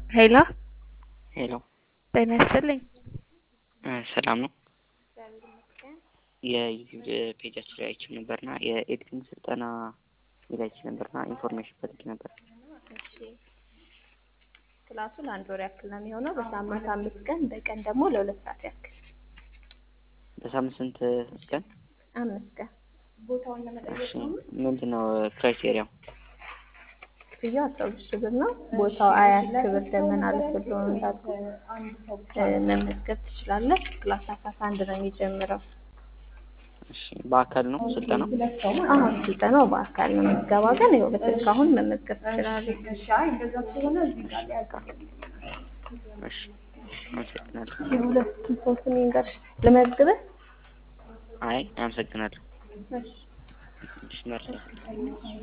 ሄሎ ሄሎ ጤና ይስጥልኝ። ሰላም ነው። የዩቲዩብ ፔጃችን ላይ አይቼ ነበርና የኤዲቲንግ ስልጠና ሚል አይቼ ነበርና ኢንፎርሜሽን ፈልጌ ነበር። እሺ ክላሱ ለአንድ ወር ያክል ነው የሚሆነው በሳምንት አምስት ቀን በቀን ደግሞ ለሁለት ሰዓት ያክል በሳምንት ስንት ቀን? አምስት ቀን ቦታውን ለመጠየቅ እሺ ምንድን ነው ክራይቴሪያው? ክፍያው አስራ ሁለት ሺህ ብር ነው። ቦታው አያት ክብር ደመና ልብ ብሎ እንዳልኩ መመዝገብ ትችላለህ። ክላስ አስራ አንድ ነው የሚጀምረው። እሺ በአካል ነው ስልጠናው? አሁን ስልጠናው በአካል ነው። ምዝገባ ግን ይኸው በስልክ አሁን መመዝገብ ትችላለህ። እሺ አመሰግናለሁ። የሁለቱም ሰው ስም ይንገርሽ ልመዝግብህ? አይ አመሰግናለሁ። እሺ እሺ መርሲ